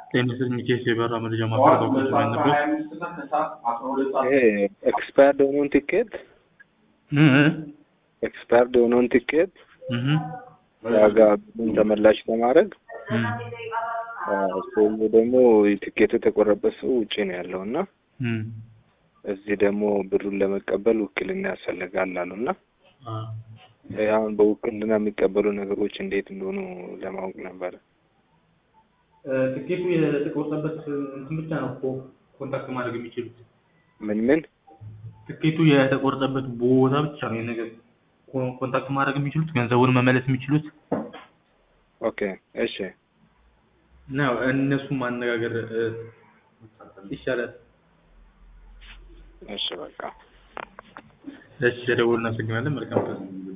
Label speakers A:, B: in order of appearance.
A: ጤንስን ሚኬስ የበራ መረጃ ማስረጃ ቁጥር ነበር
B: ይሄ ኤክስፓየርድ የሆነውን ቲኬት ኤክስፓየርድ የሆነውን ቲኬት ዋጋ ምን ተመላሽ ለማድረግ ሰው ደግሞ ቲኬቱ የተቆረበት ሰው ውጭ ነው ያለው እና እዚህ ደግሞ ብሩን ለመቀበል ውክልና ያስፈልጋል አሉ እና አሁን በውክልና የሚቀበሉ ነገሮች እንዴት እንደሆኑ ለማወቅ ነበረ።
A: ትኬቱ የተቆረጠበት እንትን ብቻ ነው እኮ ኮንታክት ማድረግ የሚችሉት።
B: ምን ምን
A: ትኬቱ የተቆረጠበት ቦታ ብቻ ነው ይሄን ነገር ኮ- ኮንታክት ማድረግ የሚችሉት ገንዘቡን መመለስ የሚችሉት
B: ኦኬ እሺ
A: እና ያው እነሱን ማነጋገር እ፣ ይሻላል።
B: እሺ በቃ
A: እሺ፣ ደውል እናመሰግናለን። መልካም ቀን።